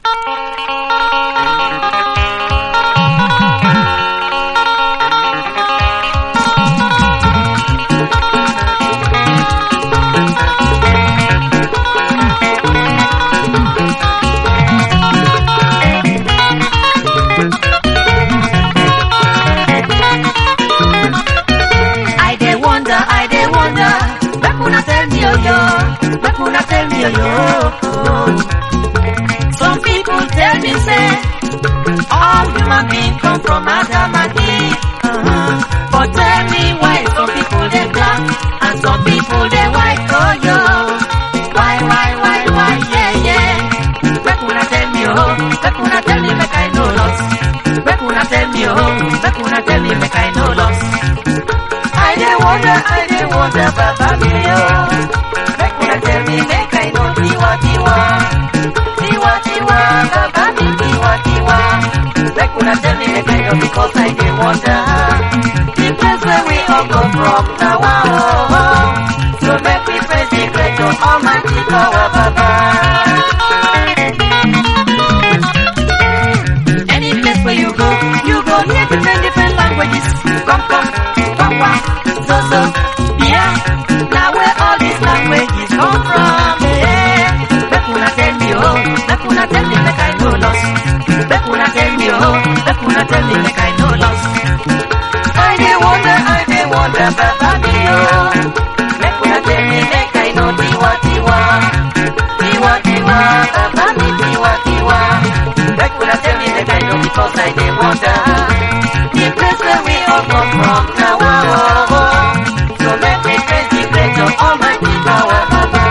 I dey wonder, I dey wonder. Make una tell me, oh yo. Make una tell me, oh yo. Some people tell me say all human beings come from Adam and Eve. Uh-huh. But tell me why some people they black and some people they white, oh yo. Why, why, why, why, yeah, yeah. Make una tell me, oh. Make una tell me, make I know loss. Make una tell me, oh. Make una tell me, make I know loss. I dey wonder, I dey wonder, Baba me oh. Make una tell me, make I know tiwa tiwa, tiwa tiwa, Baba me tiwa tiwa. Make una tell me, make I know because I dey wonder. The place where we all come from, now oh, oh. So make we praise the great God Almighty power, Baba. Any place where you go, you go hear different different languages. Come come, come come, so so, yeah. Now where all these languages come from? Yeah. Make una tell me oh, make una tell me make I know lost. Make una tell me oh, make una tell me make I know lost. I dey wonder, I dey wonder, Baba me oh. Make una tell me make I know tiwa tiwa, tiwa tiwa, Baba me tiwa tiwa. Make una tell me make I know because I dey wonder. The place where we all come from, now oh, oh, oh. So make me praise the great God Almighty power, Baba.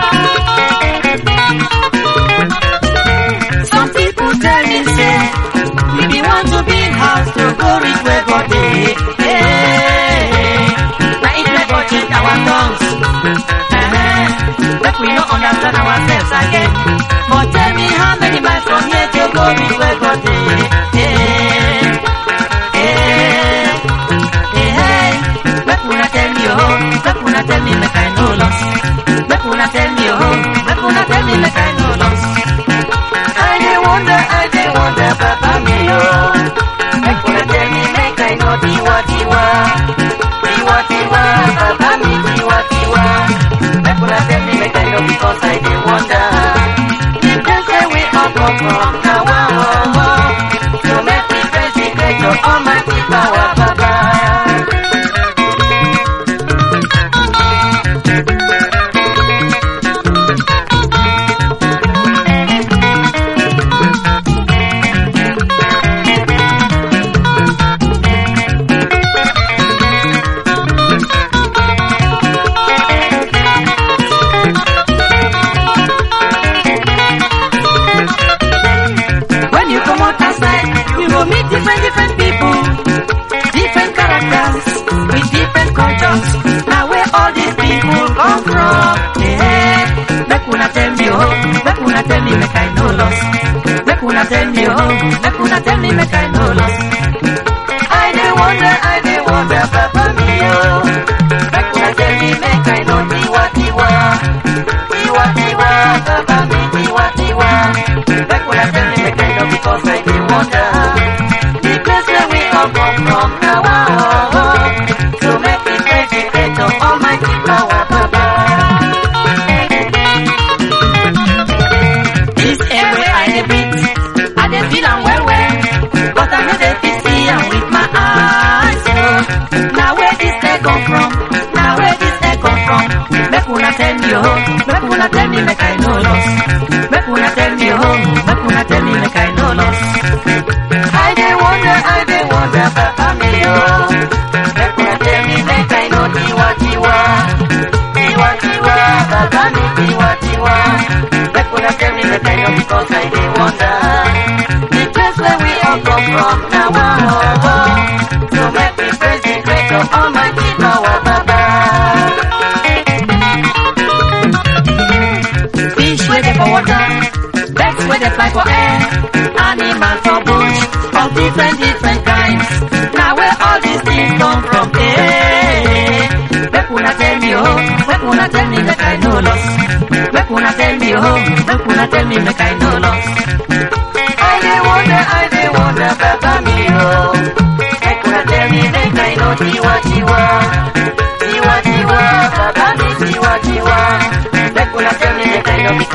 Some people tell me say, we be want to build house to go reach where God dey. Hey, now it may go change our tongues. Uh-huh. Make we no understand ourselves again. But tell me how many miles from here to go reach where God dey. Hey, hey, hey, hey. Make una tell me oh, make una tell me make I know loss. Make una tell me oh, make una tell me make I know loss. I dey wonder, I dey wonder, Baba me oh. Make una tell me make I know tiwa tiwa, tiwa tiwa, Baba me tiwa tiwa. Make una tell me make I know because I dey wonder. The place where we all come from, now oh, oh, oh. So make me praise the great God Almighty power, Baba. When you come out outside, you will meet different, different people, different characters, with different cultures. Now where all these people come from? Yeah. Make una tell me, oh, make una tell me, make I know loss. Make una tell me, oh, make una tell me, make I know loss. I dey wonder, I dey wonder, Papa me, oh. Make una tell me, make I know tiwa tiwa, tiwa tiwa, Papa me tiwa tiwa. Make una tell me, make I know because I dey wonder. The place where we all come from, now oh, oh, oh. So make me praise the great God Almighty power, Papa. This air where I dey breathe, I dey feel am well well, but I no dey fit see am with my eyes. Oh, now where this air come from? Now where this air come from? Make una tell me oh, make una tell me make I know loss. Make una tell me oh, make una tell me make I know loss. I dey wonder, I dey wonder, Papa me oh. Make una tell me make I know tiwa tiwa, tiwa tiwa, Papa me tiwa tiwa. Make una tell me make I know because I dey wonder. The place where we all come from, now oh, oh, oh. So make me praise the great God Almighty power, Baba. Fish where they for water, birds where they fly for air, animals for bush, of different different kinds. Now where all these things come from? Hey, make una tell me oh, make una tell me make I know loss. Make una tell me oh, make una tell me make I know loss.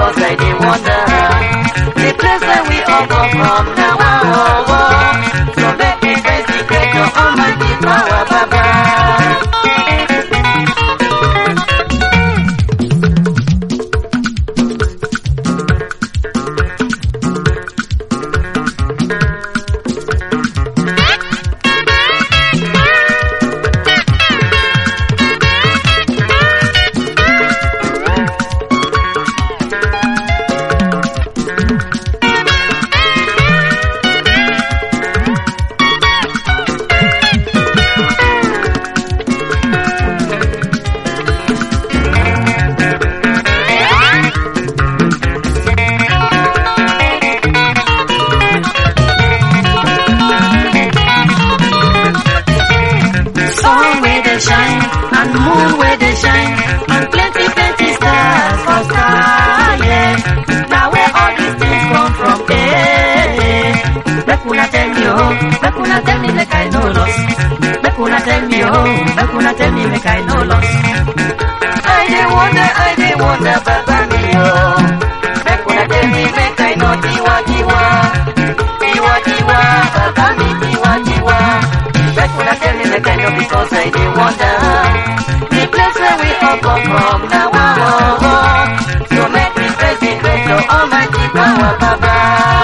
because I dey wonder. The place where we all come from now, oh, oh, oh. So make me praise the Creator, Almighty power, Baba. sun where they shine and moon where they shine and plenty plenty stars for sky yeah now where all these things come from eh make una tell me oh make una tell me make i no loss make una tell me oh make una tell me make i no loss i dey wonder i dey wonder baba me oh make una tell me make i no tiwa tiwa tiwa tiwa baba me tiwa tiwa make una tell me make i know because i dey wonder the place where we all come from na wa oh oh so make me praise the creator almighty power baba.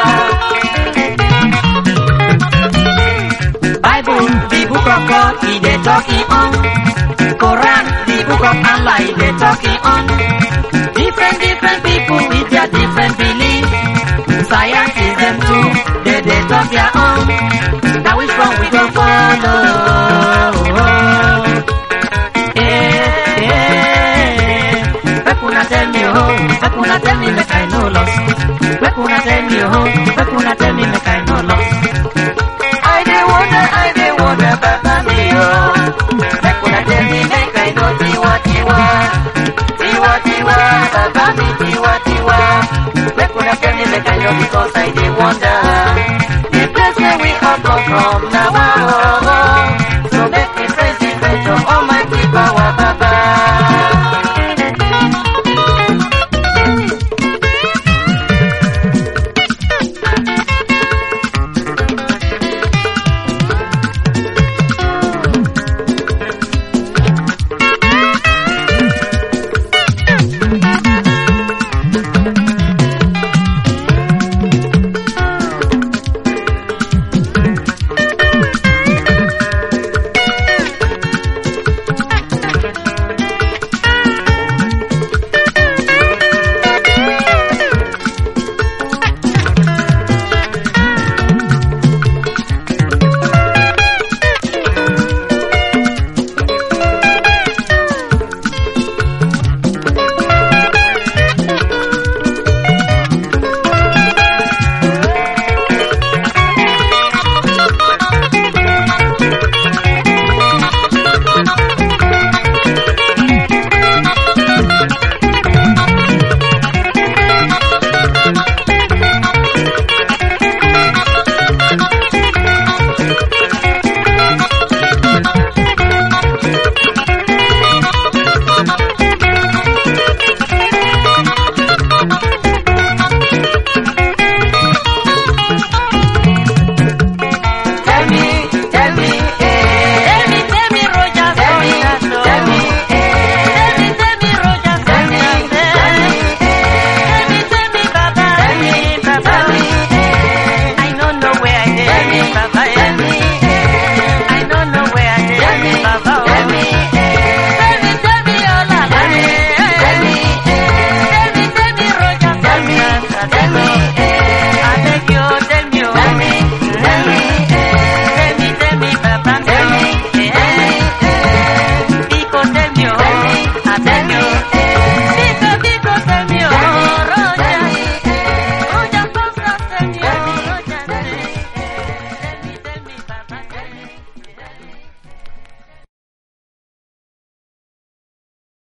Bible, the book of God, he dey talking on. Quran, the book of Allah, he dey talking on. Different, different people with their different beliefs. Science is them too, they dey talk their own. Now which one we go follow? Eh, eh. Make una tell me oh, make una tell me make I no loss. Make una tell me oh, make una tell me make I no loss. I dey wonder, I dey wonder, Baba me oh. Make una tell me make I know tiwa tiwa, tiwa tiwa, Baba me tiwa tiwa. Make una tell me make I know because I dey